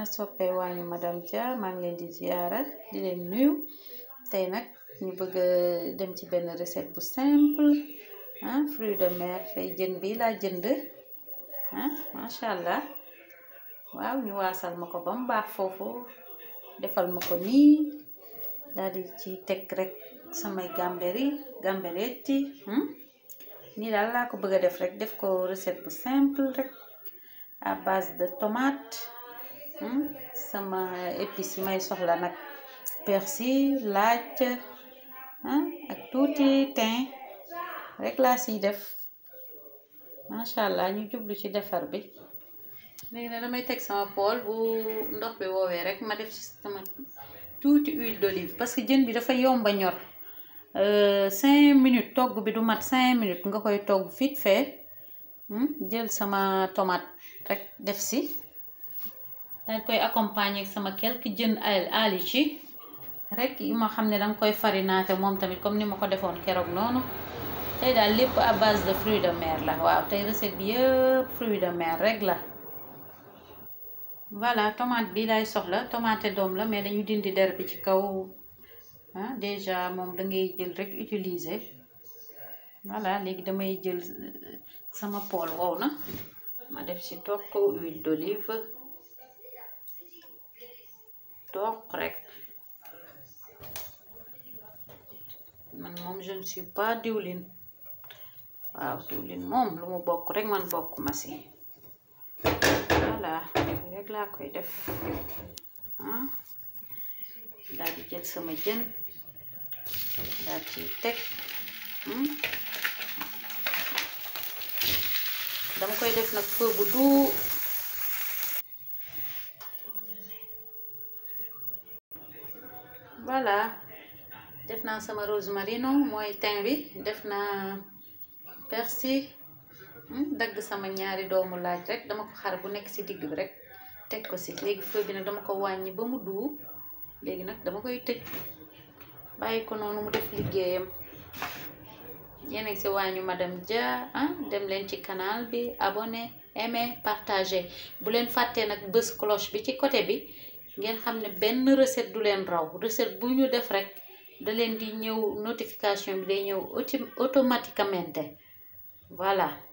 ana soppee waañu madame Dia maa ngi leen di ziyaara di leen nuyu tey nag ñu bëgg dem ci benn recette bu simple ah fruit de mer tey jën bi laa jënd ah macha allah waaw ñu waasal ma ko ba mu baax foofu defal ma ko nii daal di ci teg rek samay gamberi gamberetti nii daal laa ko bëgg a def rek def ko recette bu simple rek à base de tomate sama épices yi may soxla nag persil laaj ak tuuti thym rek laa siy def macha allah ñu jublu ci defar bi léegi nag damay teg sama pool bu ndox bi woowee rek ma def ci sama tuuti huile d'olive parce que jën bi dafa yomba ñor cinq minutes togg bi du mat cinq minutes nga koy togg vite fait jël sama tomate rek def si dañ koy accompagner sama quelques jën ali ci rek yi ma xam ne danga koy farinaate moom tamit comme ni ma ko defoon keroog noonu tey daal lépp à base de fruits de mer la waaw tey recette bi yëpp fruits de mer rek la voilà tomate bi lay soxla tomate doom la mais dañu dindi der bi ci kaw ah déjà moom da ngay jël rek utiliser voilà léegi damay jël sama pool wow na ma def ci toq huile d'olive toq rek man moom je ne suis pas diwlin waaw diwlin moom lu mu bokk rek man bokk ma si voilà rek laa koy def ah daal di jël sama jën daal ci teg dama koy def nag feu bu duu voilà def naa sama rosmarino mooy thym bi def naa persil dagg sama ñaari doomu laaj rek dama ko xar bu nekk ci digg bi rek teg ko ci léegi feu bi nag dama ko wàññi ba mu duu léegi nag dama koy tëj bàyyi ko noonu mu def liggéeyam yéen a ngi ci waañu madame Dia ah dem leen ci canal bi abonné aimé partagé bu leen fàttee nag bës cloche bi ci côté bi ngeen xam ne benn recette du leen raw recette bu ñu def rek da leen di ñëw notification bi day ñëw automatiquement voilà